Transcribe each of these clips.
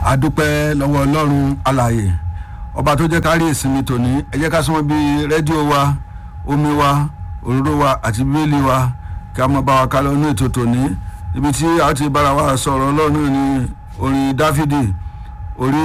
adúpẹ́ lọ́wọ́ ọlọ́run alààyè ọba tó jẹ́ ká rí ìsinmi tòní ẹ jẹ́ ká súnmọ́ bí rédíò wa omi wa òróró wa àti bíbélì wa kí a mọ̀ bá wa ká lọ ní ètò tòní ibi tí a ti bára wa sọ̀rọ̀ ọlọ́run ní orin dáfídì orí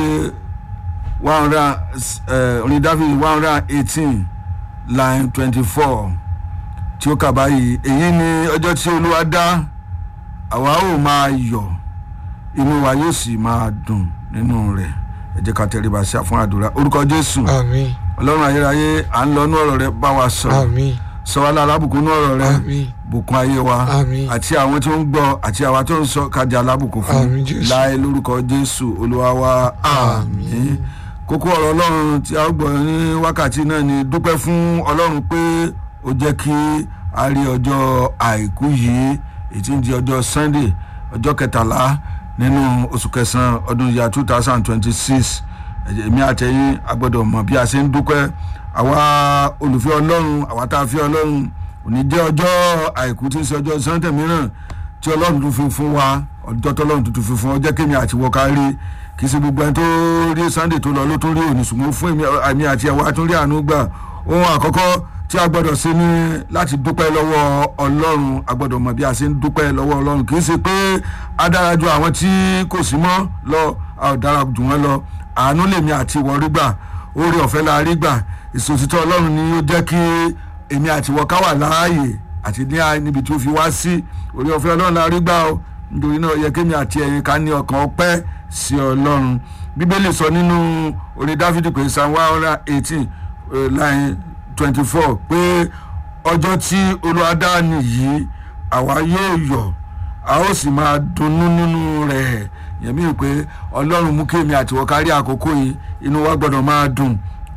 one hundred orin dáfídì one hundred eighteen line twenty four tí ó kà báyìí èyí ni ọjọ́ tí olúwa dá àwa ó máa yọ̀ inú wa yóò sì máa dùn nínú rẹ̀ ẹ jẹ́ ká tẹríba sí fún àdúrà orúkọ jésù àmín ọlọ́run ayérayé à ń lọ nú ọ̀rọ̀ rẹ bá wa sọ̀rọ̀ àmín sọ wá lára bùkún nú ọ̀rọ̀ rẹ àmín bùkún ayé wa Àmín. àti àwọn tí ó ń gbọ́ àti àwa tó ń sọ kájà alábùkún fún Àmín, Jésù. láì lórúkọ jésù olúwa wa àmín kókó ọ̀rọ̀ ọlọ́run tí a ó gbọ́ ní wákàtí náà ni dúpẹ́ fún ọlọ́run pé ó jẹ́ kí a rí ọjọ́ àìkú yìí èyí tí ń di ọjọ́ sunday ọjọ́ kẹtàlá nínú oṣù kẹsàn-án ọdún ìyá two thousand twenty six èmi àtẹ̀yìn a gbọ́dọ̀ mọ̀ bí a ṣe ń dúpẹ́ àwa olùfẹ́ ọlọ́run àwa tá a fi ọlọ́run òní jẹ́ ọjọ́ àìkú tí ń ṣe ọjọ́ sunday mìíràn tí ọlọ́run tún fi fún wa ọjọ́ tọ́lọ́run tuntun fi fún ọ jẹ́ kémi àti wọ́ká rí kì í ṣe gbogbo ẹni tó rí sunday tó lọ ló tún rí òní ṣùgbọ́n fún èmi àmì àti ẹ̀wà tún rí àánú gbà ohun àkọ́kọ́ tí a gbọ́dọ̀ ṣe ní láti dúpẹ́ lọ́wọ́ ọlọ́run a gbọ́dọ̀ mọ̀ bí a ṣe ń dúpẹ́ lọ́wọ́ ọlọ́run kì í ṣe pé a dára ju àwọn tí kò sí mọ́ lọ a ò dára jù wọ́n lọ àánú lèmi àti ìwọ rí gbà oore ọ̀fẹ́ la rí gbà ìsòtítọ́ ọlọ́run ni ó jẹ́ kí èmi àti ìwọ ká wà láàyè àti ní à- níbi tí ó fi wá sí oore ọ̀fẹ́ ọlọ́run la rí gbà o nítorí náà ó yẹ kémi àti ẹ̀yin ká ní ọkàn ọpẹ́ sí ọlọ́run bíbélì sọ nínú orin dáfídì pé psalm one hundred eighteen line twenty four pé ọjọ́ tí olúwa dá nìyí àwa yóò yọ̀ a ó sì máa dunnú nínú rẹ̀ yẹn mi pé ọlọ́run mú kémi àti ìwọ ká rí àkókò yìí inú wa gbọ́dọ̀ máa dùn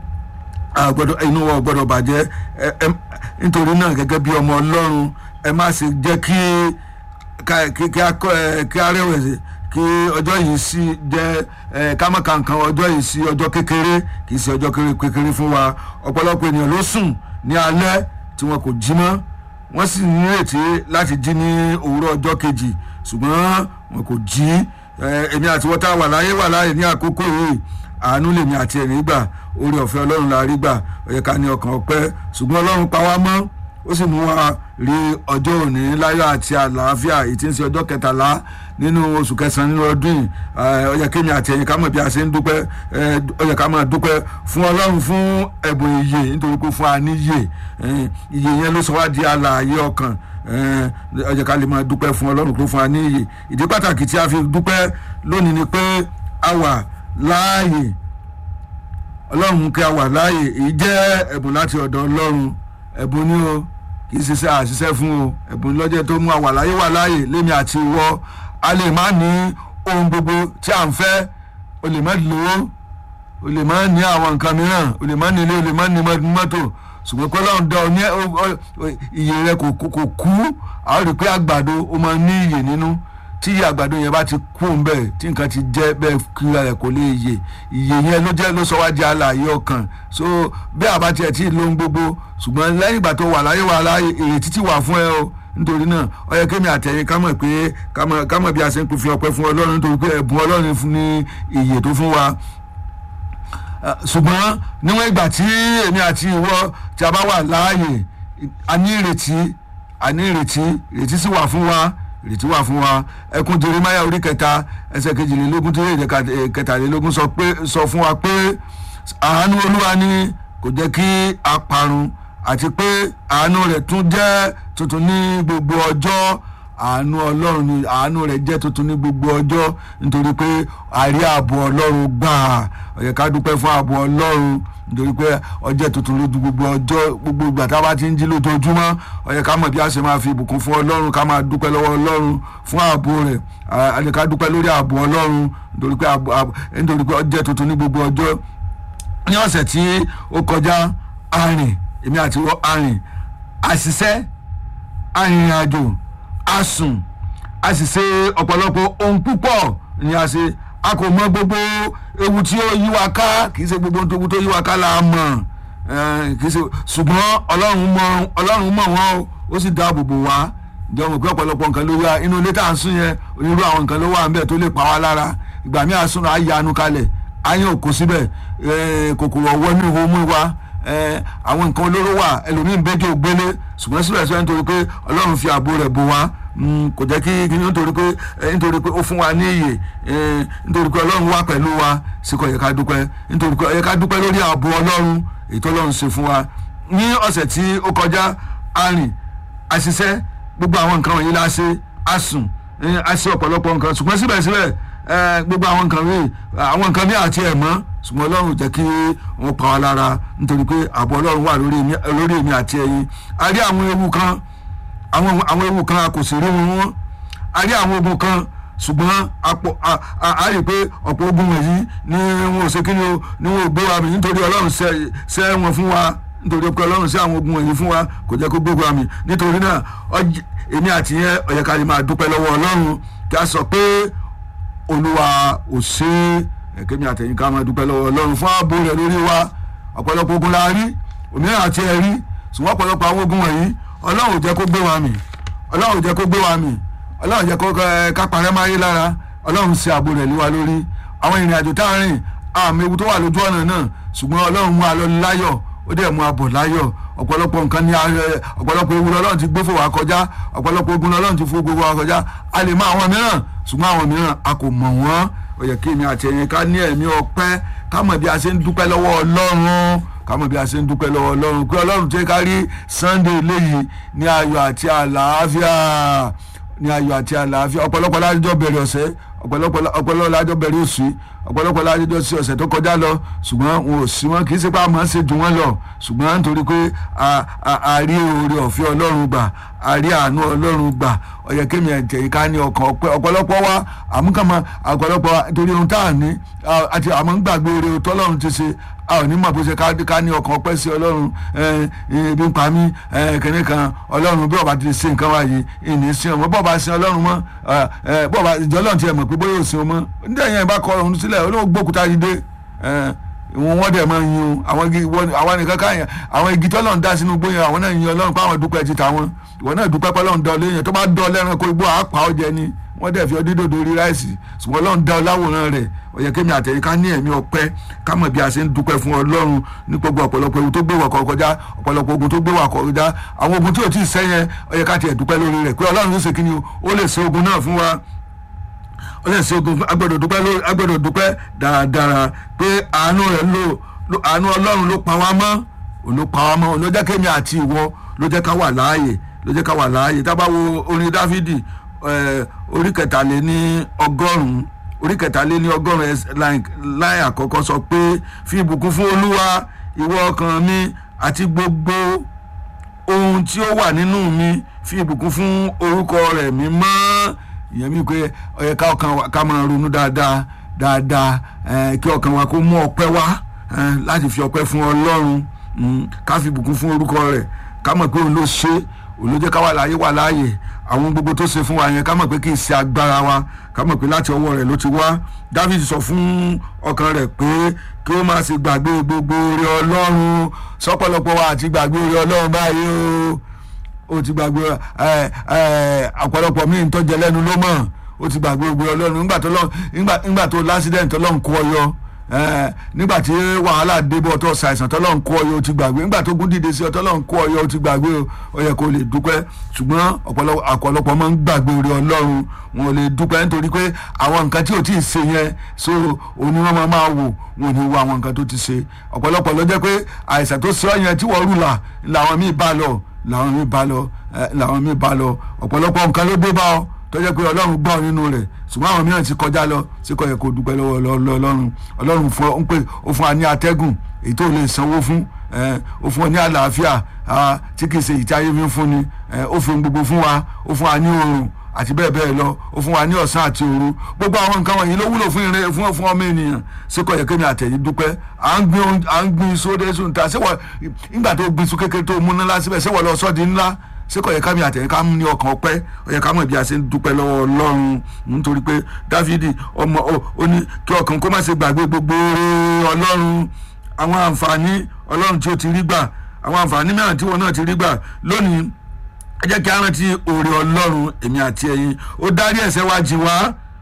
a gbọ́dọ̀ inú wa ò gbọ́dọ̀ bàjẹ́ ẹ ẹ nítorí náà gẹ́gẹ́ bí ọmọ ọlọ́run ẹ má ṣe jẹ́ kí ká- kí kí a kọ ẹ kí a rẹ̀wẹ̀sì kí ọjọ́ yìí sí jẹ́ ẹ ká má ka nǹkan ọjọ́ yìí sí ọjọ́ kékeré kì í ṣe ọjọ́ kéré- kékeré fún wa ọ̀pọ̀lọpọ̀ ènìyàn ló sùn ní alẹ́ tí wọn kò jí mọ́ wọ́n sì nírètí láti jí ní òwúrọ̀ ọjọ́ kejì ṣùgbọ́n wọn kò jí ẹ, èmi àti wọ́n tá a wà láyé wà láyé ní àkókò yìí àánú lèmi àti ẹ̀rín gbà oore ọ̀fẹ́ ọlọ́run la rí gbà ó yẹ ká ní ọkàn ọpẹ́ ṣùgbọ́n ọlọ́run pa wá mọ́ ó sì mú wa rí ọjọ́ òní láyọ̀ àti àlàáfíà èyí tí ń ṣe ọjọ́ kẹtàlá nínú oṣù kẹsàn-án nínú ọdún yìí Eh, ó yẹ kémi àti ẹ̀yin ká mọ̀ bí a ṣe ń dúpẹ́ eh, ó yẹ ká máa dúpẹ́ fún ọlọ́run fún ẹ̀bùn ìyè nítorí pé fún wa ní ìyè Eh, ìyè yẹn ló sọ wá di alààyè ọkàn Eh, ó yẹ ká lè máa dúpẹ́ fún ọlọ́run kó fún wa ní ìyè ìdí pàtàkì tí a fi dúpẹ́ lónìí ni pé a wà láàyè ọlọ́run kí a wà láàyè èyí jẹ́ ẹ̀bùn láti ọ̀dọ̀ ọlọ́run ẹ̀bùn ni o kì í ṣiṣẹ́ àṣiṣẹ́ fún o ẹ̀bùn lọ́jọ́ tó mú àwà láyé wà láàyè lémi àti ìwọ a lè má ní ohun gbogbo tí à ń fẹ́ o lè má lówó o lè má ní àwọn nǹkan mìíràn o lè má ní ilé o lè má ní mọ́- mọ́tò ṣùgbọ́n pé ọlọ́run dá ọ ní ọ- ọ- iye rẹ kò kò- kò kú àwọn rí i pé àgbàdo ó máa ní iyè nínú tí iye àgbàdo yẹn bá ti kú ń bẹ́ẹ̀ tí nǹkan ti jẹ́ bẹ́ẹ̀ kíra rẹ̀ kò lè yè iye yẹn ló jẹ́ ló sọ wá di alààyè ọkàn so bí àbá tiẹ̀ tí ì lóhun gbogbo ṣùgbọ́n lẹ́yìn ìgbà tó wà láyé wà láyé ìrètí ti wà fún ẹ o nítorí náà ó yẹ kémi àtẹ̀yìn ká mọ̀ pé ká mọ̀ ká mọ̀ bí a ṣe ń pè fi ọpẹ́ fún ọlọ́run nítorí pé ẹ̀bùn ọlọ́run fún ní ìyè tó fún wa Uh, ṣùgbọ́n níwọ̀n ìgbà tí èmi àti ìwọ tí a bá wà láàyè a ní ìrètí a ní ìrètí ìrètí sì wà fún wa ìrètí wà fún wa ẹkún jeremaya orí kẹta ẹsẹ̀ kejìlélógún tó yẹ kẹtàlélógún sọ pé sọ fún wa pé àánú olúwa ni kò jẹ́ kí a parun àti pé àánú rẹ̀ tún jẹ́ tuntun ní gbogbo ọjọ́ àánú ọlọ́run ni àánú rẹ̀ jẹ́ tuntun ní gbogbo ọjọ́ nítorí pé àrí ààbò ọlọ́run gbà ó yẹ ká dúpẹ́ fún ààbò ọlọ́run nítorí pé ọjọ́ tuntun lójú gbogbo ọjọ́ gbogbo ìgbà tá a bá ti ń jí lójoojúmọ́ ó yẹ ká mọ̀ bí a ṣe máa fi ìbùkún fún ọlọ́run ká máa dúpẹ́ lọ́wọ́ ọlọ́run fún ààbò rẹ̀ a lè ká dúpẹ́ lórí ààbò ọlọ́run nítorí pé ààbò- ààbò- nítorí pé ọjọ́ tuntun ní gbogbo ọjọ́ ní ọ̀sẹ̀ tí ó kọjá arìn èmi àti wọ́n arìn àṣìṣe arìnrìnàjò a sùn a sì ṣe ọ̀pọ̀lọpọ̀ ohun púpọ̀ ni a ṣe a kò mọ gbogbo ewu tí ó yí wa ká kì í ṣe gbogbo ohun tó yí wa ká la mọ̀ Eh, kì í ṣe ṣùgbọ́n ọlọ́run mọ̀ ọlọ́run mọ̀ wọ́n o, ó sì dáàbò bò wá ìjọ mọ̀ pé ọ̀pọ̀lọpọ̀ nǹkan ló wá inú ilé tá à ń sùn yẹn onírú àwọn nǹkan ló wà ń bẹ̀ tó lè pa wá lára ìgbà míì àsunà àyànú kalẹ̀ àyàn òkú síbẹ̀ kòkòrò ọ̀wọ́ ní ìhó mú wa àwọn nǹkan olóró wà ẹlòmíín bẹ́jọ́ gbélé ṣùgbọ́n síbẹ̀síbẹ̀ nítorí pé ọlọ́run fi ààbò rẹ̀ bò wá kò jẹ́ kí kí nítorí pé nítorí pé ó fún wa ní iyè nítorí pé ọlọ́run wà pẹ̀lú wa sí kò yẹ ká dúpẹ́ nítorí pé ó yẹ ká dúpẹ́ lórí ààbò ọlọ́run èyí tó ọlọ́run ṣe fún wa ní ọ̀sẹ̀ tí ó kọjá a rìn a ṣiṣẹ́ gbogbo àwọn nǹkan wọ̀nyí la ṣe a sùn a ṣe ọ̀pọ̀lọpọ̀ nǹkan ṣùgbọ́n síbẹ̀síbẹ̀ gbogbo àwọn nǹkan mi àwọn nǹkan mi àti ẹ̀ mọ́ ṣùgbọ́n ọlọ́run jẹ́ kí wọ́n pa wá lára nítorí pé ààbò ọlọ́run wà lórí èmi àti ẹ̀yin a rí àwọn ewu kan àwọn ewu kan a kò sì rí wọn a rí àwọn ogun kan ṣùgbọ́n a rí i pé ọ̀pọ̀ ogun wọ̀nyí ni wọn ò ṣe kí ni wọn ò gbé wa mi nítorí ọlọ́run ṣẹ́ wọn fún wa nítorí pé ọlọ́run ṣẹ́ àwọn ogun wọ̀nyí fún wa kò jẹ́ kó gbé wa mi nítorí náà èmi àti yẹn ó yẹ ká lè máa dúpẹ́ lọ́wọ́ ọlọ́run kí a sọ pé olúwa ò ṣe é ẹ̀kẹ́mi àtẹ̀yìn ká máa dúpẹ́ lọ́wọ́ ọlọ́run fún ààbò rẹ̀ lórí wa ọ̀pọ̀lọpọ̀ ogun la rí òmíràn àti ẹ̀rí ṣùgbọ́n ọ̀pọ̀lọpọ̀ àwọn ogun wọ̀nyí ọlọ́run ò jẹ́ kó gbé wa mì ọlọ́run ò jẹ́ kó gbé wa mì ọlọ́run jẹ́ kó ká parẹ́ máa yé lára ọlọ́run ṣe ààbò rẹ̀ lé wa lórí àwọn ìrìn àjò tá a rìn àmì ewu tó wà lójú ọ̀nà náà ṣùgbọ́n ọlọ́run mú a lọ láyọ̀ ó dẹ̀ mú a bọ̀ láyọ̀ ọ̀pọ̀lọpọ̀ nǹkan ní ọ̀pọ̀lọpọ̀ ewu lọ́lọ́run ti gbé fò wá kọjá ọ̀pọ̀lọpọ̀ ogun lọ́lọ́run ti fò gbogbo wa kọjá a lè mọ àwọn mìíràn ṣùgbọ́n àwọn mìíràn a kò mọ̀ wọ́n ó yẹ kí èmi àti ẹ̀yin ká ní ẹ̀mí ọpẹ́ ká mọ̀ bí a ṣe ń dúpẹ́ lọ́wọ́ ọlọ́run ká mọ̀ bí a ṣe ń dúpẹ́ lọ́wọ́ ọlọ́run pé ọlọ́run tí ká rí sunday léyìí ní ayọ̀ àti àlàáfíà ní ayọ̀ àti àlàáfíà ọ̀pọ̀lọpọ̀ lájọ́ bẹ̀rẹ̀ ọ̀sẹ̀ ọ̀pọ̀lọpọ̀ lájọ́ bẹ̀rẹ̀ oṣù ọ̀pọ̀lọpọ̀ lájọ́ sí ọ̀sẹ̀ tó kọjá lọ ṣùgbọ́n wọn ò sí wọn kì í ṣe pé a máa ń ṣe jù wọ́n lọ ṣùgbọ́n nítorí pé a rí oore ọ̀fẹ́ ọlọ́run gbà a rí àánú ọlọ́run gbà ó yẹ kémi ẹ̀jẹ̀ ká ní ọkàn ọpẹ́ ọ̀pọ̀lọpọ̀ wa àmúkàmọ́ ọ̀pọ̀lọpọ̀ torí ohun tá à ní àti àmọ́ ń gbàgbé oore tọ́lọ́run ti ṣe a ò ní mọ̀ bó ṣe ká ní ọkàn ọpẹ́ sí ọlọ́run ibi ń pa mí kẹ́ni kan ọlọ́run bí ọba ti ṣe nǹkan wáyé ìní sí ọmọ bọ́ọ̀ba sin ọlọ́run mọ́ bọ́ọ̀ba ìjọ ọlọ́run ti ẹ̀ mọ̀ pé bóyá ò sin ọmọ níta yẹn bá kọ ọ̀run sílẹ̀ olóò gbókúta yìí dé ìwọ̀n wọ́n dẹ̀ máa yin o àwọn igi àwọn nìkan káyàn àwọn igi tọ́lọ́run dá sínú gbóyè àwọn náà yin ọlọ́run pé àwọn dúpẹ́ ti tàwọn ìwọ náà dúpẹ́ pé ọlọ́run dá ọ léyìn tó bá dán ọ lẹ́ran kó igbó àápá ọ jẹ ni wọ́n dẹ̀ fi ọdún dòdò orí ráìsì ṣùgbọ́n ọlọ́run dá ọ láwòrán rẹ̀ ó yẹ kémi àtẹ̀yìn ká ní ẹ̀mí ọpẹ́ ká mọ̀ bí a ṣe ń dúpẹ́ fún ọlọ́run ní gbogbo ọ̀pọ̀lọpọ̀ ewu tó gbé wà kọjá ọ̀pọ̀lọpọ̀ ogun tó gbé wà kọjá àwọn ogun tí ò tí ì sẹ́yẹn ó yẹ ká tiẹ̀ dúpẹ́ lórí rẹ̀ pé ọlọ́run ló ṣe kí ni ó lè ṣe ogun náà fún wa ó lè ṣe ogun agbọ́dọ̀ dúpẹ́ lórí agbọ́dọ̀ dúpẹ́ dáradára pé àánú rẹ̀ ló àánú ọlọ́run ló pa wá mọ́ ló pa wá mọ́ ló jẹ́ kémi àti ìwọ ló jẹ́ ká wà láàyè ló jẹ́ ká wà láàyè tá a bá wo orin dáfídì orí kẹtàléní ọgọ́rùn-ún orí kẹtàléní ọgọ́rùn-ún láì àkọ́kọ́ sọ pé fi ìbùkún fún olúwa ìwọ ọkàn mi àti gbogbo ohun tí ó wà nínú mi fi ìbùkún fún orúkọ rẹ̀ mímọ́ ìyẹn mi pé ó yẹ ká ọkàn wa ká máa ronú dáadáa dáadáa kí ọkàn wa kó mú ọpẹ́ wá láti fi ọpẹ́ fún ọlọ́run ká fi ìbùkún fún orúkọ rẹ̀ ká mọ̀ pé òun ló ṣe òun ló jẹ́ ká wà láàyè wà láàyè àwọn gbogbo tó ṣe fún wa yẹn ká mọ̀ pé kì í ṣe agbára wa ká mọ̀ pé láti ọwọ́ rẹ̀ ló ti wá David sọ fún ọkàn rẹ̀ pé kí ó má ṣe gbàgbé gbogbo oore ọlọ́run sọ́pọ̀lọpọ̀ wa àti gbàgbé oore ọlọ́run báyìí o ó ti gbàgbé ọ̀pọ̀lọpọ̀ míì ń tọ́jẹ lẹ́nu ló mọ̀ ó ti gbàgbé gbogbo ọlọ́run nígbà tó lásìdẹ̀ntì ọlọ́run kó ọ yọ nígbà tí wàhálà débọ̀ tó ṣàìsàn tọ́lọ́run kó ọyọ ó ti gbàgbé nígbà tó gún dìde sí ọ tọ́lọ́run kó ọyọ ó ti gbàgbé ó yẹ kó lè dúpẹ́ ṣùgbọ́n ọ̀pọ̀lọpọ̀ máa ń gbàgbé orí ọlọ́run wọn ò lè dúpẹ́ nítorí pé àwọn nǹkan tí ò tí ì ṣe yẹn so òní wọn máa wò wọn ò ní wo àwọn nǹkan tó ti ṣe ọ̀pọ̀lọpọ̀ ló jẹ́ pé àìsàn tó ṣe ọ yẹn tí wọ́n rùlà làwọn míì bá lọ làwọn míì bá lọ làwọn míì bá lọ ọ̀pọ̀lọpọ̀ nǹkan ló dé bá ọ tó jẹ́ pé ọlọ́run gbọ́ nínú rẹ̀ ṣùgbọ́n àwọn mìíràn ti kọjá lọ sí kò yẹ kó dúpẹ́ lọ́wọ́ ọlọ́run ọlọ́run fún ọ ń pè ó fún wa ní atẹ́gùn èyí tó lè sanwó fún ó fún ọ ní àlàáfíà tí kì í ṣe ìtí ayé mi fún ni ó fi gbogbo fún wa ó fún wa ní oorun àti bẹ́ẹ̀ bẹ́ẹ̀ lọ ó fún wa ní ọ̀sán àti òru gbogbo àwọn nǹkan wọ̀nyí ló wúlò fún ìrìn fún fún ọmọ ènìyàn sí kò yẹ kémi àtẹ̀yìn dúpẹ́ à ń gbin à ń gbin iṣu dé sùn ta ṣéwọ̀ nígbà tó gbin iṣu kékeré tó mú ńlá síbẹ̀ ṣéwọ̀ lọ sọ́ọ̀dì ńlá ṣé kò yẹ ká mi àtẹ̀yìn ká mú ní ọkàn ọpẹ́ ó yẹ ká mọ̀ bí a ṣe ń dúpẹ́ lọ́wọ́ ọlọ́run nítorí pé dáfídì ọmọ ó ní kí ọkàn kó má ṣe gbàgbé gbogbo ọlọ́run àwọn àǹfààní ọlọ́run tí ó ti rí gbà àwọn àǹfààní mìíràn tí wọn náà ti rí gbà lónìí ẹ jẹ́ kí a rántí oore ọlọ́run èmi àti ẹ̀yin ó dárí ẹ̀ṣẹ̀ wa jì wá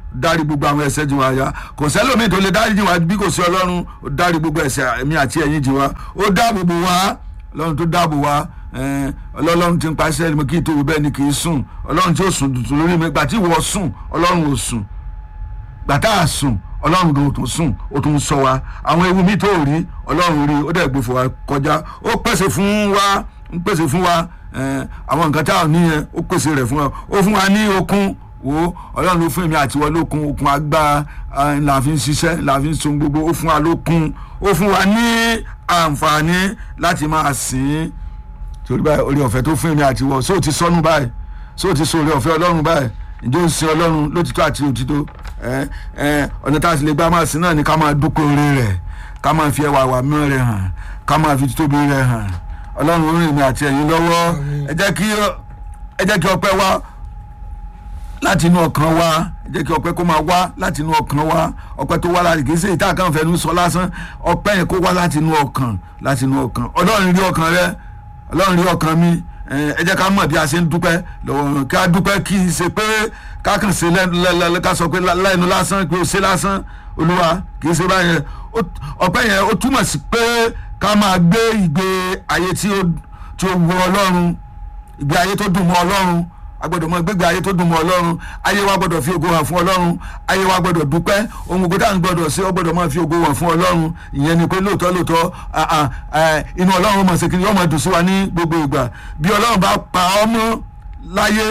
dárí gbogbo àwọn ẹ̀ṣẹ̀ jìn wá ya kò sẹ́lòmíì tó lè dárí jìn wá bí kò sí ọlọ́run ó dárí gbogbo ẹ̀ṣẹ̀ èmi àti ẹ̀yin jìn wá ó dáàbò bò wá ọlọ́run tó dáàbò wá ẹn, ọlọ́run ti ń paṣẹ ẹni kí n tó wí bẹ́ẹ̀ ni kì í sùn ọlọ́run tí ó sùn tuntun lórí mi gbà tí ìwọ sùn ọlọ́run ò sùn gbàtà àsùn ọlọ́run gan tó sùn ó tún sọ wa àwọn ewu mi tó rí ọlọ́run rí ó dẹ̀ gbé fún wa kọjá ó pèsè fún wa ń pèsè fún wa ẹn, àwọn nǹkan tá à ní yẹn ó pèsè rẹ̀ fún wa ó fún wa ní okun wo ọlọ́run ló fún èmi àti wọn lókun okun agbára ẹn, la fi ń ṣiṣẹ́ la fi ń sun gbogbo ó fún wa lókun ó fún wa ní àǹfààní láti máa sìn ín torí báyìí orí ọ̀fẹ́ tó fún èmi àti wọ sóò ti sọnù báyìí sóò ti sọ orí ọ̀fẹ́ ọlọ́run báyìí ǹjẹ́ ó ń sin ọlọ́run lótìtọ́ àti òtítọ́ ẹ ẹ ọ̀nà tá a sì lè gbá máa sin náà ni ká máa dúpẹ́ orí rẹ̀ ká máa fi ẹwà wà mọ́ rẹ̀ hàn ká máa fi títóbi rẹ̀ hàn ọlọ́run ó rìn èmi àti ẹ̀yin lọ́wọ́ ẹ jẹ́ kí ẹ jẹ́ kí ọpẹ́ wá láti inú ọkàn wa ẹ jẹ́ kí ọpẹ́ kó máa wá láti inú ọkàn wa ọpẹ́ tó wá láti kì í ṣe ìta kan fẹnu sọ lásán ọpẹ́ yẹn kó wá láti inú ọkàn láti inú ọkàn ọlọ́run rí ọkàn rẹ ọlọ́run rí ọkàn mi ẹ jẹ́ ká mọ̀ bí a ṣe ń dúpẹ́ lọ́wọ́ ká dúpẹ́ kì í ṣe pé ká kàn ṣe lẹ́nu ká sọ pé lẹ́nu lásán pé ó ṣe lásán olúwa kì í ṣe báyẹn ọpẹ́ yẹn ó túmọ̀ sí pé ká máa gbé ìgbé ayé tí ó wù ọlọ́run ìgbé ayé tó dùn mọ́ ọlọ́run a gbọ́dọ̀ mọ gbégbé ayé tó dùn mọ́ ọlọ́run ayé wa gbọ́dọ̀ fi ògo hàn fún ọlọ́run ayé wa gbọ́dọ̀ dúpẹ́ ohun gbogbo tá à ń gbọ́dọ̀ ṣe ọ gbọ́dọ̀ máa fi ògo hàn fún ọlọ́run ìyẹn ni pé lóòótọ́ lóòótọ́ inú ọlọ́run mọ̀ sí kí yọ́ máa dùn sí wa ní gbogbo ìgbà bí ọlọ́run bá pa ọ́ mọ́ láyé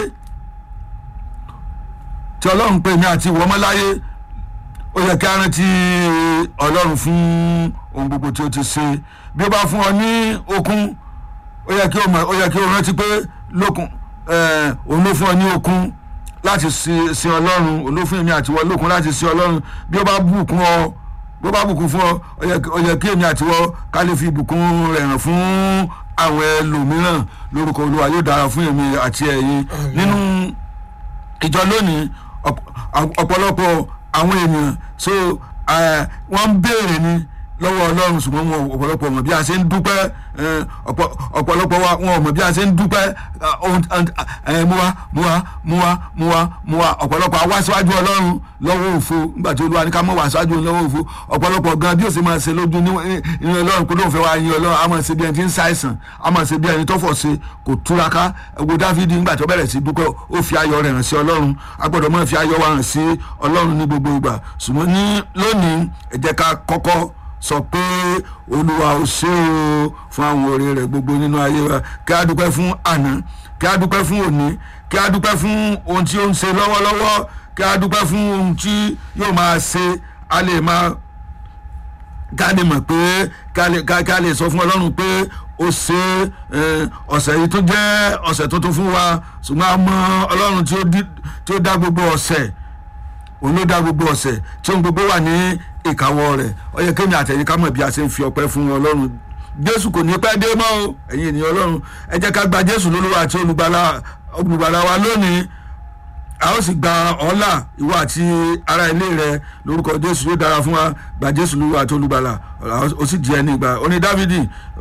tí ọlọ́run pè mí àti ìwọ mọ́ láyé ó yẹ kí a rántí ọlọ́run fún ohun gbogbo tí ó ti ṣe bí ó bá fún ọ ní okun ó yẹ kí o rántí pé lókun òun ló fún ọ ní okun láti sin ọlọ́run òun ló fún èmi àtiwọ́ lókun láti sin ọlọ́run bí ó bá bùkún ọ bí ó bá bùkún fún ọ ó yẹ kí èmi àtiwọ́ ká lè fi ìbùkún rẹ̀ hàn fún àwọn ẹlòmíràn lórúkọ olúwa yóò dára fún èmi àti ẹ̀yin nínú ìjọ lónìí ọ̀pọ̀lọpọ̀ àwọn ènìyàn so wọ́n ń béèrè ni lọ́wọ́ ọlọ́run ṣùgbọ́n wọn ọ̀pọ̀lọpọ̀ mọ̀ bí a ṣe ń dúpẹ́ ọ̀pọ̀lọpọ̀ wa wọn mọ̀ bí a ṣe ń dúpẹ́ mú wa mú wa mú wa mú wa mú wa ọ̀pọ̀lọpọ̀ àwa síwájú ọlọ́run lọ́wọ́ òfo nígbà tí olúwa ní ká mọ̀ wá síwájú lọ́wọ́ òfo ọ̀pọ̀lọpọ̀ gan bí ó ṣe máa ṣe lójú nínú ọlọ́run kó lóun fẹ́ wá yin ọlọ́run a máa ṣe bí ẹni tí ń ṣàìsàn a máa ṣe bí ẹni tó fọ̀ ṣe kò túraká ẹgbẹ́ dáfídì nígbà tó bẹ̀rẹ̀ sí dúpẹ́ ó fi ayọ̀ rẹ̀ hàn sí ọlọ́run a gbọ́dọ̀ máa fi ayọ̀ wa hàn sí ọlọ́run ní gbogbo ìgbà ṣùgbọ́n ní lónìí ẹ jẹ́ ká kọ́kọ́ sọ pé olúwa ò ṣe o fún àwọn oore rẹ̀ gbogbo nínú ayé wa kí a dúpẹ́ fún àná kí a dúpẹ́ fún òní kí a dúpẹ́ fún ohun tí ó ń ṣe lọ́wọ́lọ́wọ́ kí a dúpẹ́ fún ohun tí yóò máa ṣe a lè máa ká lè mọ̀ pé ká lè sọ fún ọlọ́run pé ó ṣe ọ̀sẹ̀ yìí tó jẹ́ ọ̀sẹ̀ tuntun fún wa ṣùgbọ́n a mọ ọlọ́run tí ó dá gbogbo ọ̀sẹ̀ òun ló dá gbogbo ọ̀sẹ̀ tí ohun gbogbo wà ní ìkáwọ́ rẹ̀ ó yẹ kémi àtẹ̀yìn ká mọ̀ bí a ṣe ń fi ọpẹ́ fún ọlọ́run jésù kò ní pẹ́ dé mọ́ o ẹ̀yin ènìyàn ọlọ́run ẹ jẹ́ ká gba jésù lólúwa àti olùgbàlà wa lónìí a ó sì gba ọ̀la ìwọ àti ará ilé rẹ lórúkọ jésù yóò dára fún wa gba jésù lólúwa àti olùgbàlà ó sì di ẹni ìgbà oní dávidi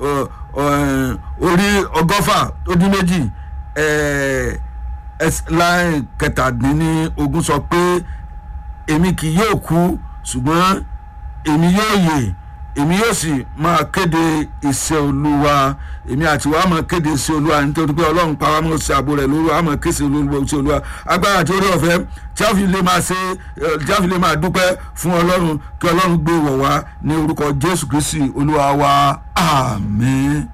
orí ọgọ́fà ó dín méjì láì kẹtàdínní ogún sọ pé èmi kì yóò kú ṣùgbọ́n èmi yóò yè èmi yóò sì máa kéde iṣẹ́ olúwa èmi àti wàá máa kéde iṣẹ́ olúwa nítorí pé ọlọ́run pa wá mọ́ sí àbò rẹ̀ lórí wàá máa kéde iṣẹ́ olúwa agbára àti orí ọ̀fẹ́ tí a fi lè máa ṣe tí a fi lè máa dúpẹ́ fún ọlọ́run kí ọlọ́run gbé wọ̀ wá ní orúkọ jésù kristi olúwa wa àmín.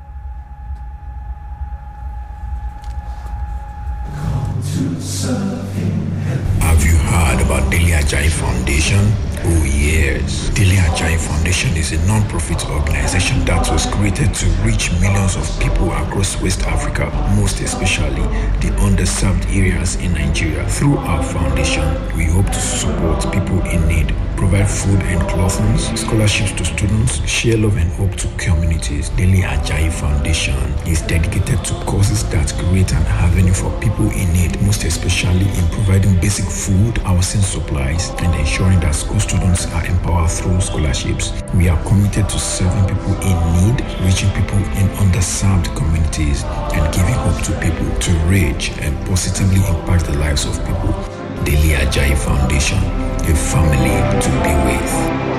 Have you heard about Daily Ajay Foundation? Oh yes. Daily Ajay Foundation is a non-profit organization that was created to reach millions of people across West Africa, most especially the underserved areas in Nigeria. Through our foundation, we hope to support people in need, provide food and clothing, scholarships to students, share love and hope to communities. Daily Ajay Foundation is dedicated to causes that create an avenue for people in need, most especially in providing basic food, housing supplies, and ensuring that school students are empowered through scholarships. We are committed to serving people in need, reaching people in underserved communities, and giving hope to people to reach and positively impact the lives of people. Daily Ajayi Foundation, a family to be with.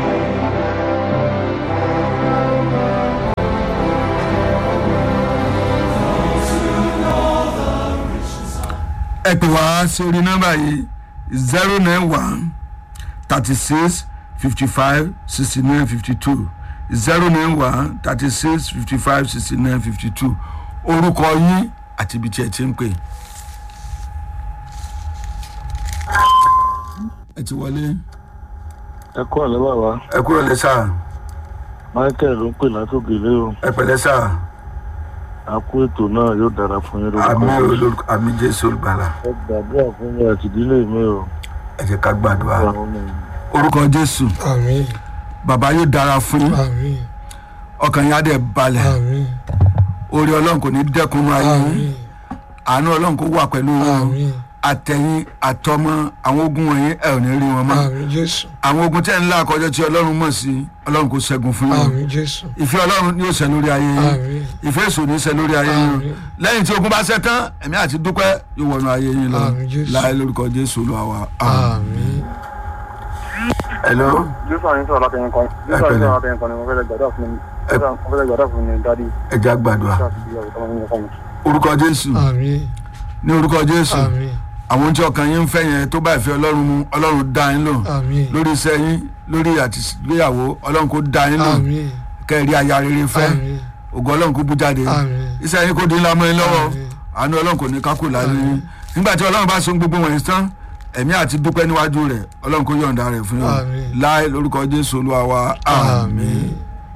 ẹ pè wá sí orí nọ́mbà yìí zero nine one thirty six fifty five sixty nine fifty two zero nine one thirty six fifty five sixty nine fifty two orúkọ yín àti ibi tí ẹ ti ń pè. ẹ ti wọlé ẹ kú àlẹ́ bàbá ẹ kúrò lẹ sáà michael ló ń pè látòkè lé o ẹ pẹ̀lẹ́ sáà a kú ètò náà yóò dára fún yín àmì lórúkọ Jésù. olórúkọ àmì jésù olùgbàlà ẹ gbàdúrà fún mi àti ìdílé mi o ẹ jẹ́ ká gbàdúrà àwọn ọmọ mi. orúkọ jésù àmín bàbá yóò dára fún yín àmín ọkàn yín á dẹ̀ balẹ̀ àmín orí ọlọ́run kò ní dẹ́kun ayé yín àmín àánú ọlọ́run kó wà pẹ̀lú wọn àmín àtẹ̀yìn àtọmọ àwọn ogun wọ̀nyí ẹ ò ní rí wọn mọ́ àmín jésù àwọn ogun tẹ̀ ń là kọjá tí ọlọ́run mọ̀ sí ọlọ́run kò ṣẹ́gun fún yín àmín jésù ìfẹ́ ọlọ́run ni ó ṣẹ lórí ayé yín àmín ìfẹ́ èso ní í ṣẹ lórí ayé yín Àmín. lẹ́yìn tí ogun bá ṣẹ tán ẹ̀mí àti dúpẹ́ yóò wọnú ayé yín lọ Àmín, Jésù. láì lórúkọ jésù olúwa wa. àmín hello jésù àyìn sọ̀rọ̀ látẹ̀yìn kan jésù àyìn sọ̀rọ̀ látẹ̀yìn kan ni mo fẹ́ lè gbàdúrà fún mi mo fẹ́ lè gbàdúrà fún mi dádì ẹ jẹ́ á gbàdúrà láti bí ọ̀rọ̀ tọ́mọ mi fún mi. orúkọ jésù àmín ní orúkọ jésù àmín àwọn tí ọkàn yín ń fẹ́ yẹn tó bá ìfẹ́ ọlọ́run mu ọlọ́run dá yín lò àmín lórí iṣẹ́ yín lórí àtìgbéyàwó ọlọ́run kò dá yín lò àmín kẹ́ẹ̀rí aya rere fẹ́ àmín ògo ọlọ́run kò bú jáde àmín iṣẹ́ yín kò dín lámọ́ yín lọ́wọ́ Àmín. àánú ọlọ́run kò ní kákò láyé yín nígbà tí ọlọ́run bá so gbogbo wọ̀nyí tán ẹ̀mí àti dúpẹ́ níwájú rẹ̀ ọlọ́run kò yọ̀ǹda rẹ̀ fún yín Àmín. láì lórúkọ jésù olúwa wa àmín àmín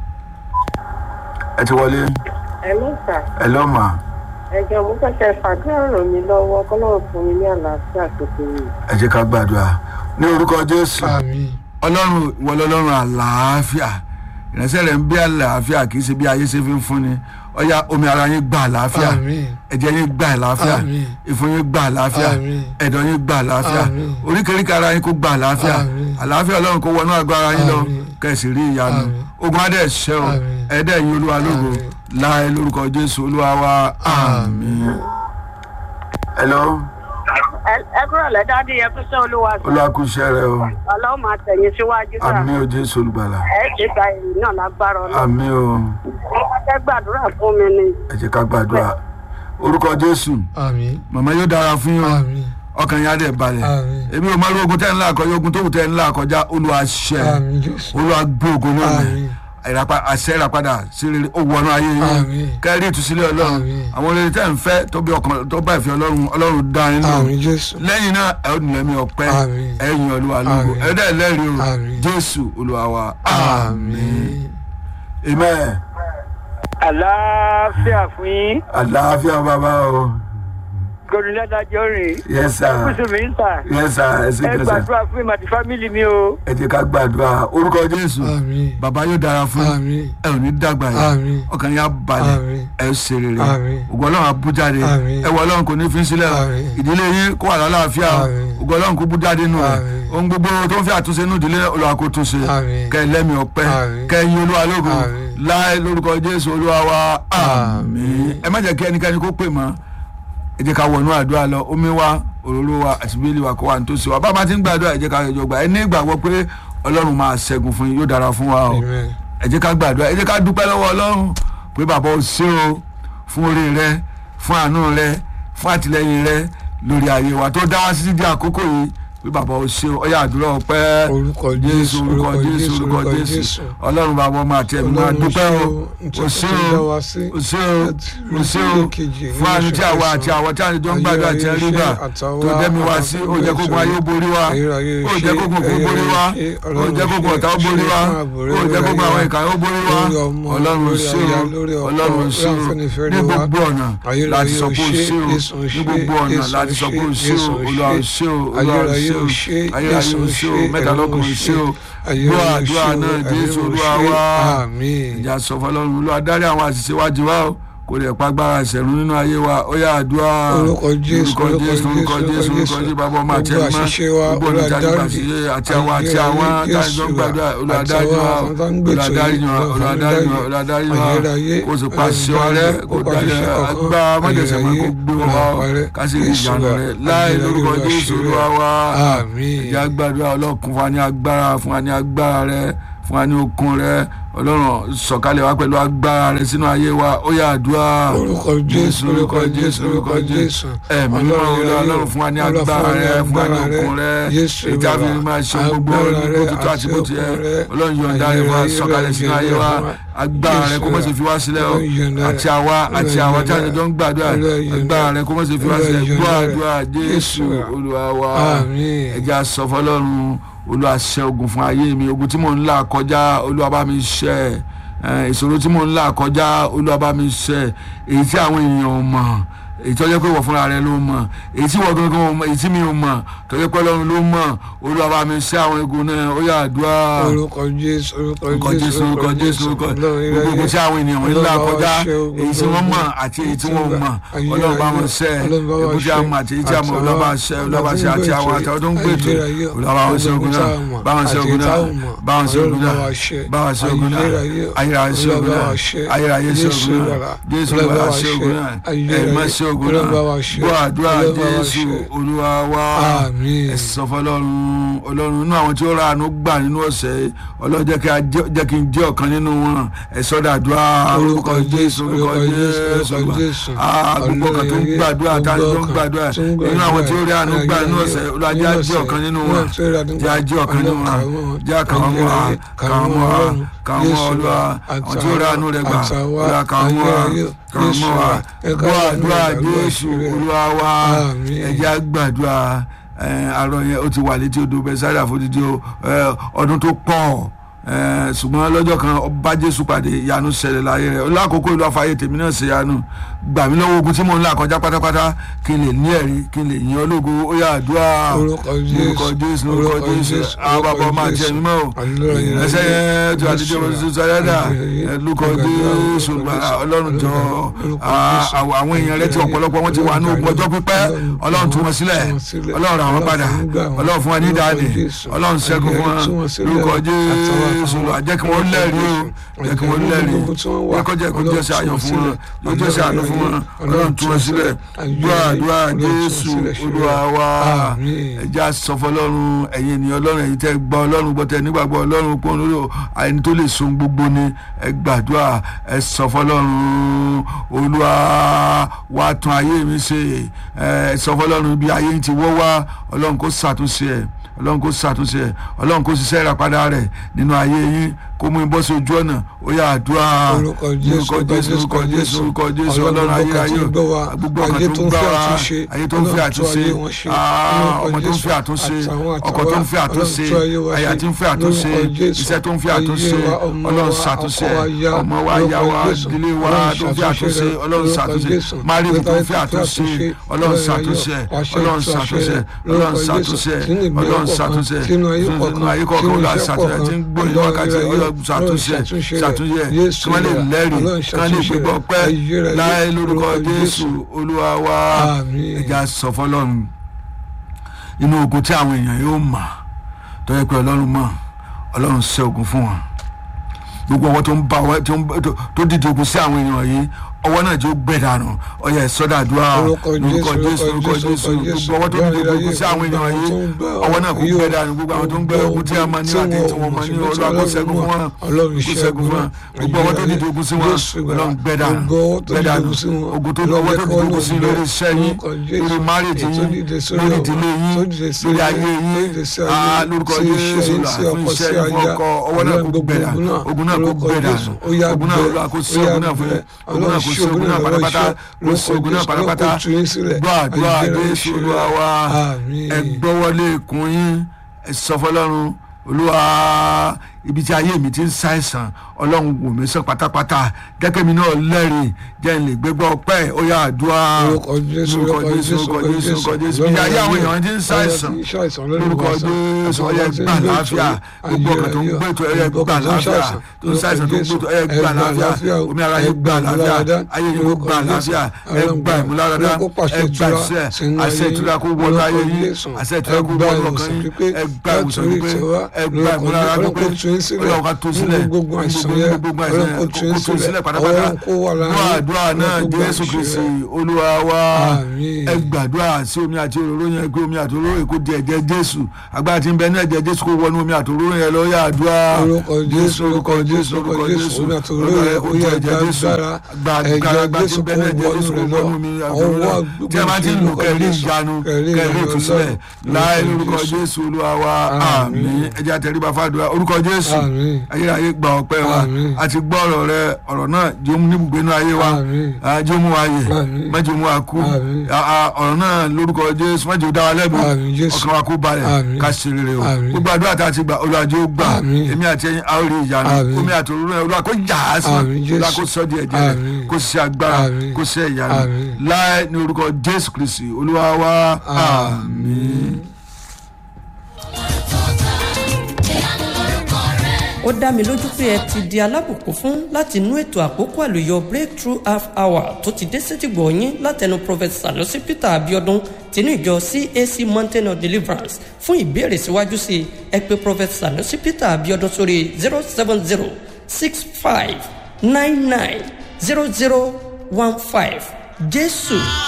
ẹ ti wọlé ẹ ló sà ẹ lọ́ mà ẹjọ mo fẹ́ kẹ́ fàdúrà ràn mí lọ́wọ́ kọ́lọ́run fún mi ní àlàáfíà tó péye. ẹ jẹ́ ká gbàdúrà ní orúkọ jésù àmín ọlọ́run ìwọ lọ́lọ́run àlàáfíà ìránṣẹ́ rẹ̀ ń bí àlàáfíà kì í ṣe bí ayé ṣe fi ń fúnni ọ̀yà omi ara yín gba àlàáfíà àmín ẹ̀jẹ̀ yín gba àlàáfíà Àmín. ìfun yín gba àlàáfíà Àmín. ẹ̀dọ̀ yín gba àlàáfíà Àmín. oríkèéríkèé ara yín kó gba àlàáfíà Àmín. àlàáfíà ọlọ́run kó wọnú àgọ́ ara yín lọ Àmín. kẹ̀sì rí ìyanu Àmín. ogun adé ṣẹ́ o Àmín. ẹ̀dẹ̀ yín olúwa lógo Àmín. láì lórúkọ jésù olúwa wa àmín. hello ẹ kúrò lẹ́dádì ẹ kú sẹ́ olúwa sà olúwa kú iṣẹ́ rẹ o ọlọ́run máa tẹ̀yìn síwájú sà àmín o jésù olùgbàlà ẹ ṣe gba èrè náà lágbára ọlọ́run àmín o wọ́n fẹ́ gbàdúrà fún mi ni. ẹ jẹ́ ká gbàdúrà orúkọ jésù àmín màmá yóò dára fún yín o àmín ọkàn yín á dẹ̀ balẹ̀ àmín èmi ò máa rí ogun tẹ́ ń là kọjá ogun tó wù tẹ́ ń là kọjá olúwa ṣẹ́ àmín jésù olúwa gbé ogun náà mẹ́ àmín ìrapa àṣẹ ìràpadà sí rere ó wọnú ayé yín Àmín. kẹ́rì ìtúsílẹ̀ ọlọ́run Àmín. àwọn rere tẹ́ ń fẹ́ tó bí ọkàn tó bá ìfẹ́ ọlọ́run ọlọ́run dá yín lò àmín jésù lẹ́yìn náà ẹ ó nílẹ̀ mi ọpẹ́ Àmín. ẹ yin olúwa lógo Àmín. ẹ dẹ́ lẹ́rìí o Àmín. jésù olúwa wa àmín àmín amen àlàáfíà fún yín àlàáfíà bàbá o gòdìlẹ́dájọ́ rìn yes sir kùsùn mi ń tà yes sir ẹ sì ẹ kẹsà gbàdúrà fún mi àti fámìlì mi o ẹ jẹ́ ká gbàdúrà orúkọ jésù àmín bàbá yóò dára fún yín. àmín ẹ ò ní dàgbà yìí Àmín. ọkàn yín á balẹ̀ Àmín. ẹ ṣe rere Àmín. ògo ọlọ́run á bú jáde Àmín. ẹ wọ ọlọ́run kò ní fi sílẹ̀ o. Àmín. ìdílé yín kó wà lálàáfíà o. Àmín. ògo ọlọ́run kó bú jáde nù rẹ̀ Àmín. ohun gbogbo tó ń fi àtúnṣe nù ìdílé olúwa kó tún ṣe Àmín. kẹ́ ẹ lẹ́mìí ọpẹ́ Àmín. kẹ́ ẹ yin olúwa lógo Àmín. láì lórúkọ jésù olúwa wa àmín Àmín. ẹ má jẹ́ kí ẹnikẹ́ni kó pè mọ́ ẹ jẹ́ ká wọnú àdúrà lọ omi wa òróró wa àti bíbélì wa kó wà nítòsí wa bá a bá ti ń gbàdúrà ẹ jẹ́ ká yọjọ gbà ẹ ní ìgbàgbọ́ pé ọlọ́run máa ṣẹ́gun fún yín yóò dára fún wa o amen ẹ jẹ́ ká gbàdúrà ẹ jẹ́ ká dúpẹ́ lọ́wọ́ ọlọ́run pé bàbá o ṣé o fún orí rẹ fún àánú rẹ fún àtìlẹyìn rẹ lórí ayé wa tó dá wá sí di àkókò yìí pé bàbá o ṣé o ọyá àdúrà ọpẹ́ orúkọ jésù jésù orúkọ jésù orúkọ jésù ọlọ́run bàbá ọmọ àti ẹ̀mí máa dúpẹ́ o o ṣé o o ṣé o o ṣé o fún àánú tí àwa àti àwọn tí àjọ ń gbàdúrà tí ẹ rí gbà tó dẹ́mi wá sí ó jẹ́ kókun ayé ó borí wa ó jẹ́ kókun kó borí wa ó jẹ́ kókun ọ̀tá ó borí wa ó jẹ́ kókun àwọn ìkà ó borí wa ọlọ́run ṣé o ọlọ́run ṣé o ní gbogbo ọ̀nà láti sọ pé o ṣé o ní gbogbo ọ̀nà láti sọ pé o ṣé o olúwa o ṣé o olúwa o ṣé o ayérayé o ṣé o mẹ́ta lọ́kùn o ṣé o gbọ́ àdúrà náà jésù olúwa wa àmín ìjà sọ fọlọ́run olúwa dárí àwọn àṣìṣe wájú wa o kò lè pa agbára ìṣẹ̀rù nínú ayé wa ó yá àdúrà Orúkọ Jésù, orúkọ orúkọ jésù orúkọ Jésù, jésù orúkọ orúkọ Jésù. jésù bàbá ọmọ àti Gbogbo ẹ̀mọ́ àṣìṣe wa, gbogbo Olúwa olùdarí dáríjì. àṣìṣe àti àwọn àti Ayérayé, àwọn Jésù tájọ́ ń gbàdúrà wa, olùdarí wa àtàwọn tó ń gbé ètò olùdarí yìí, wa Olúwa olùdarí wa dáríjì. olùdarí wa Ayérayé, kó sì pa àṣẹ wa rẹ kó kó pa dalẹ̀ àṣìṣe kọ̀ọ̀kan. agbá mọ́jẹ̀sẹ̀ máa kó Ayérayé, gbé wọn wá Olúwa parẹ́. ká sì rí Jésù ìyanu wa, rẹ láì Ayérayé, lórúkọ Olúwa jésù ṣe olúwa wa Àmín. ìyá gbàdúrà ọlọ́kun fún wa ní agbára fún wa ní agbára rẹ fún wa ní okun rẹ ọlọ́run sọ̀kalẹ̀ wá pẹ̀lú agbára rẹ sínú ayé wa ó yá àdúrà orúkọ jésù orúkọ jésù orúkọ jésù ẹ̀mí mímọ́ olúwa ọlọ́run fún wa ní agbára rẹ fún wa ní okun rẹ ìjà fi máa ṣe gbogbo bó ti tó àti bó ti yẹ ọlọ́run yọ̀ǹda rẹ fún wa sọ̀kalẹ̀ sínú ayé wa agbára rẹ kó má ṣe fi wá sílẹ̀ o àti àwa àti àwa tí a jọ ń gbàdúrà agbára rẹ kó má ṣe fi wá sílẹ̀ gbọ́ àdúrà jésù olúwa wa Àmín. ẹja sọ fọlọ́run olúwa ṣẹ́ ogun fún ayé mi ogun tí mò ń là kọjá olúwa bá mi ṣẹ́ ẹ, ìṣòro tí mò ń là kọjá olúwa bá mi ṣẹ́ èyí tí àwọn èèyàn ò mọ̀ èyí tó jẹ́ pé wọ̀ fúnra rẹ ló mọ̀ èyí tí wọ́n gangan ò mọ̀ èyí tí mi ò mọ̀ tó jẹ́ pé ọlọ́run ló mọ̀ olúwa bá mi ṣẹ́ àwọn egun náà ó yá àdúrà orúkọ jésù orúkọ orúkọ jésù orúkọ jésù orúkọ gbogbo ogun tí àwọn ènìyàn wọn ń là kọjá èyí tí wọ́n mọ̀ àti èyí tí wọ́n ò mọ̀ ọlọ́run bá wọn ṣẹ́ egun tí a mọ̀ àti èyí tí a mọ̀ ọlọ́run bá ṣẹ́ ọlọ́run bá ṣẹ́ àti àwọn àtàwọn tó ń gbètò ọlọ́run bá wọn ṣẹ́ ogun náà bá wọn ṣẹ́ ogun náà bá wọn ṣẹ́ ogun náà bá wọn ṣẹ́ ogun náà ayérayé ṣẹ́ ogun náà ayérayé ṣẹ́ ogun náà jésù bá ṣẹ́ ogun náà ẹ̀mọ́ ṣẹ́ ogun náà gbọ́ àdúrà jésù olúwa wa Àmín. ẹ sọ fọlọ́run ọlọ́run inú àwọn tí ó ra àánú gbà nínú ọ̀sẹ̀ yìí ọlọ́run jẹ́ kí a jẹ́- jẹ́ kí n jẹ́ ọ̀kan nínú wọn ẹ sọ́dà àdúrà orúkọ jésù orúkọ jésù orúkọ Jésù. Ah, gbogbo ọkàn tó ń gbàdúrà táwọn tó ń gbàdúrà nínú àwọn tí ó rí àánú gbà nínú ọ̀sẹ̀ yìí olúwa jẹ́ a jẹ́ ọ̀kan nínú wọn jẹ́ a jẹ́ ọ̀kan nínú wọn jẹ́ àkàwọn mọ́ wa kàwọn mọ́ wa kàwọn mọ́ olúwa àwọn tí ó rí àánú rẹ̀ gbà olúwa kàwọn mọ́ wa kàwọn mọ́ wa gbọ́ àdúrà jésù olúwa wa Àmín. ẹ jẹ́ a gbàdúrà ẹ, àárọ̀ yẹn ó ti wà létí odò bẹ́sàdà fòdìdí o, ẹ, ọdún tó pọ̀ ẹ, ṣùgbọ́n lọ́jọ́ kan ọba jésù pàdé ìyanu ṣẹlẹ̀ láyé rẹ̀ lákòókò ìlú àfààyè tèmi náà ṣe ìyanu gbà mí lọ́wọ́ ogun tí mò ń là kọjá pátápátá kí n lè ní ẹ̀rí kí n lè yìn ológo ó yá àdúrà Orúkọ Jésù, orúkọ jésù orúkọ orúkọ jésù Jésù, àwọn bàbá ọmọ àti Jésù. ẹ̀mí mọ́ o Hallelujah. ẹsẹ̀ yẹn tó àdíjọ́ Jésù. mọ́tò sáyẹ́dà Hallelujah. lórúkọ Hallelujah. jésù gbàrà ọlọ́run jọ Orúkọ ah, Jésù. àwọn àwọn èèyàn rẹ tí ọ̀pọ̀lọpọ̀ wọn ti wà ní ogun ọjọ́ pípẹ́ ọlọ́run tú wọn sílẹ̀ ọlọ́run rà wọn padà ọlọ́run fún wọn ní ìdáni ọlọ́run ṣẹ́gun fún wọn lórúkọ jésù lọ jẹ́ kí wọ́n lẹ́rìí o jẹ́ kí wọ́n lẹ́rìí jẹ́ kó jẹ́ kó jẹ́ sí ayọ̀ fún wọn yóò jẹ́ sí àánú fún wọn ọlọ́run tú wọn sílẹ̀ gbọ́ àdúrà jésù olúwa wa Àmín. ẹja sọ fọlọ́run ẹ̀yin ènìyàn ọlọ́run ẹ̀yin tẹ́ gbọ́ ọlọ́run gbọ́ tẹ́ nígbàgbọ́ ọlọ́run pọ́n lórí ẹni tó lè sun gbogbo ni ẹ gbàdúrà ẹ sọ fọlọ́run olúwa wá tún ayé mi ṣe ẹ sọ fọlọ́run bí ayé ti wọ́ wá ọlọ́run kó ṣàtúnṣe ẹ̀ ọlọ́run kó ṣàtúnṣe ẹ̀ ọlọ́run kó ṣiṣẹ́ ìràpadà rẹ̀ nínú ayé yín kó mú ibọ́ sí ojú ọ̀nà ó yá àdúrà Orúkọ Jésù, orúkọ jésù orúkọ jésù orúkọ jésù ọlọ́run ayé ayé gbogbo ọkàn tó ń gbà wá ayé tó ń fẹ́ àtúnṣe ah, ọmọ tó ń fẹ́ àtúnṣe ọkọ tó ń fẹ́ àtúnṣe aya tí ń fẹ́ àtúnṣe iṣẹ́ tó ń fẹ́ àtúnṣe ọlọ́run ṣàtúnṣe ọmọ wa ya wa ìdílé wa tó ń fẹ́ àtúnṣe ọlọ́run ṣàtúnṣe máríwù tó ń fẹ́ àtúnṣe ọlọ́run ṣàtúnṣe ọlọ́run ṣàtúnṣe ọlọ́run ṣàtúnṣe ọlọ́run ṣàtúnṣe sínú ayé kọ̀ọ̀kan ọlọ́run ṣàtúnṣe tí ń gbóyè wákàtí ọlọ́run ṣàtúnṣe ṣàtúnṣe kí wọ́n lè lẹ́rìí kí wọ́n lè gbégbọ́ pẹ́ láì lórúkọ jésù olúwa wa Àmín. ẹja sọ fọlọ́run inú ogun tí àwọn èèyàn yóò mà tó yẹ pé ọlọ́run mọ̀ ọlọ́run ṣe ogun fún wọn gbogbo ọwọ́ tó ń bá ọwọ́ tó ń tó- tó dìde ogun sí àwọn èèyàn yìí ọwọ́ náà jó gbẹ dànù ọyẹ sọdàdúrà Orúkọ lórúkọ Jésù, jésù lórúkọ orúkọ jésù Jésù, gbogbo ọwọ́ tó dìde ogun sí àwọn èèyàn yìí ọwọ́ náà kò gbẹ dànù gbogbo àwọn tó ń gbẹ ogun tí a máa ní àti tí wọn máa ní olúwa kó ṣẹ́gun fún wọn kó ṣẹ́gun fún wọn gbogbo ọwọ́ tó dìde ogun sí wọn ọlọ́run gbẹ dànù gbẹ dànù ogun tó ọwọ́ tó dìde ogun sí lórí iṣẹ́ yín lórí márèjì yín lórí ìdílé yín lórí ayé yín ah, lórúkọ jésù là fún iṣẹ́ yín fún ọkọ ọwọ́ náà kò gbẹ dànù ogun náà kò gbẹ dànù ogun náà olúwa kò sí ogun náà fún yín ogun náà kò sí ogun náà pátápátá kò sí ogun náà pátápátá gbọ́ àdúrà jésù olúwa wa Àmín. ẹ gbọ́wọ́lé ikùn yín ẹ sọ fọlọ́run olúwa ibi tí ayé mi ti ń ṣàìsàn ọlọ́run wò mí sàn pátápátá jẹ́kẹ́ mi náà lẹ́rìí jẹ́ n lè gbégbá ọpẹ́ ó yá àdúrà orúkọ jésù orúkọ jésù orúkọ jésù orúkọ jésù bí ayé àwọn èèyàn ti ń ṣàìsàn lórúkọ jésù ọyẹ gbà láàfíà gbogbo ọkàn tó ń gbé tó ẹyẹ gbà láàfíà tó ń ṣàìsàn tó ń gbé tó ẹyẹ gbà láàfíà omi ara yẹ gbà láàfíà ayé yẹ gbà láàfíà ẹ gbà ìmúláradá ẹ gbà ìṣẹ àṣẹ ìtura kó wọnú ayé yìí àṣẹ ìtura kó wọnú ọkàn yìí ẹ gbà ìwòsàn pípé ẹ gbà ìmúláradá pípé ọlọ́run ká tó sílẹ̀ gbogbo àìsàn yẹn gbogbo àìsàn yẹn kó tó sílẹ̀ pátápátá dúà dúà náà jésù kristi olúwa wa Àmín. ẹ gbàdúrà sí omi àti òróró yẹn pé omi àti òróró yẹn kó di ẹ̀jẹ̀ jésù agbára tí ń bẹ ní ẹ̀jẹ̀ jésù kó wọnú omi àti òróró yẹn lọ yá àdúrà orúkọ jésù orúkọ jésù orúkọ jésù omi àti òróró yẹ ó yẹ agbára ẹ̀jẹ̀ jésù kó wọnú rẹ lọ ọwọ́ tí a bá ti ń lò kẹrí ìyanu kẹrí ìtúsílẹ̀ láì lórúkọ jésù olúwa wa àmín ẹjẹ àtẹríba fàdúrà orúkọ jésù Àmín. ayérayé gba ọpẹ́ wa Àmín. àti gbọ́ ọ̀rọ̀ rẹ ọ̀rọ̀ náà jẹ́ omi níbùgbé inú ayé wa Àmín. Ah, jẹ́ omi wa yè Àmín. mẹ́jọ omi wa kú Àmín. Ah, ah, ọ̀rọ̀ náà lórúkọ jésù mẹ́jọ dá wa lẹ́bi Àmín, Jésù. ọkàn wa kó balẹ̀ Àmín. ká ṣe rere o Àmín. gbogbo àdúrà tá a ti gbà olùwàjò ó gbà Àmín. èmi àti ẹyin a ó rí ìyanu Àmín. omi àti òróró yẹn olúwa kó jà á sí Àmín, Jésù. olúwa kó sọ di ẹ̀jẹ̀ rẹ̀ Àmín. kó ṣe agbára Àmín. kó ṣe ìyanu Àmín. láì ní orúkọ jésù kristi olúwa wa àmín. ó dá mi lójú pé ẹ ti di alábùkún fún láti inú ètò àkókò àlùyọ breakthrough half hour tó ti dé sétìgbọ̀ yín látẹnu prophet sanusi peter abiodun tinú ìjọ cac mountain of deliverance fún ìbéèrè síwájú sí i ẹ pé prophet sanusi peter abiodun sórí zero seven zero six five nine nine zero zero one five jésù